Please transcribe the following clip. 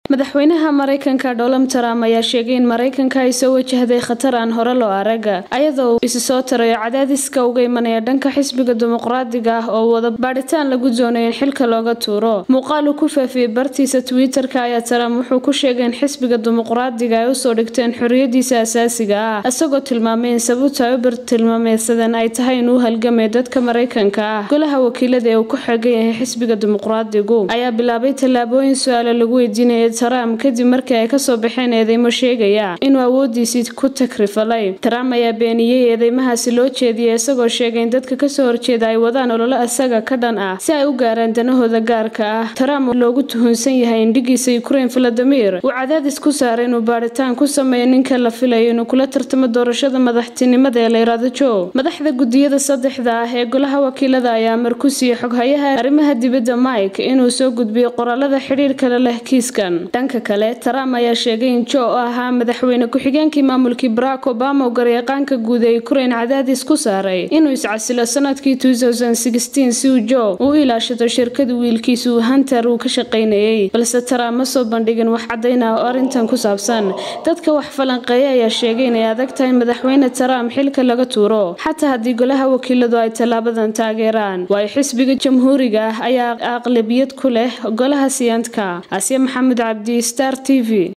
madaxweynaha mareykanka donald trump ayaa sheegay in mareykanka ay soo wajahday khatar aan hore loo arag ayadoo uu isi soo tarayo cadaadiska uga imanaya dhanka xisbiga dimuqraadiga ah oo wada baadhitaan lagu doonayo in xilka looga tuuro muuqaal uu ku faafiyey bartiisa twitter-ka ayaa trump wuxuu ku sheegay in xisbiga dimuqraadiga ay usoo dhigteen xoriyadiisa asaasiga ah isagoo tilmaamay in sababta ay u bartilmaameysadeen ay tahay inuu halgamay dadka mareykanka ah golaha wakiilada ee uu ku xegan yahay xisbiga dimuqraadigu ayaa bilaabay tallaabooyin su-aalo lagu weydiinaya trump kadib markii ay kasoo baxeen eedeymo sheegaya inuu awoodiisii ku takrifalay trump ayaa beeniyey eedeymahaasi loo jeediyay isagoo sheegay in dadka kasoo horjeeda ay wadaan ololo isaga ka dhan ah si ay u gaaraan danahooda gaarka ah trump loogu tuhunsan yahay indhigiisa ukrain valadimir uu cadaadis ku saaray inuu baadhitaan ku sameeyo ninka la filayo inuu kula tartamo doorashada madaxtinimada ee layraado joe madaxda gudiyada saddexda ah ee golaha wakiilada ayaa amar ku siiyey xoghayaha arrimaha dibadda mike inuu soo gudbiyo qoraalada xidhiirkale leh kiiskan dhanka kale trump ayaa sheegay in joe oo ahaa madaxweyne ku-xigeenkii maamulkii barack obama oo garyaqaanka guud ee ukrain cadaadis ku saaray inuu iscasilo sanadkii si uu joe u ilaashado shirkada wiilkiisa uu hunter uu ka shaqaynayay balse trump ma soo bandhigin wax caddayn ah oo arrintan ku saabsan dadka wax falanqeeya ayaa sheegay inay adag tahay madaxweyne trump xilka laga tuuro xataa haddii golaha wakiiladu ay tallaabadan taageeraan waayo xisbiga jamhuuriga ah ayaa aqlabiyad ku leh golaha siyaantka asiya maxamed cabdi star t v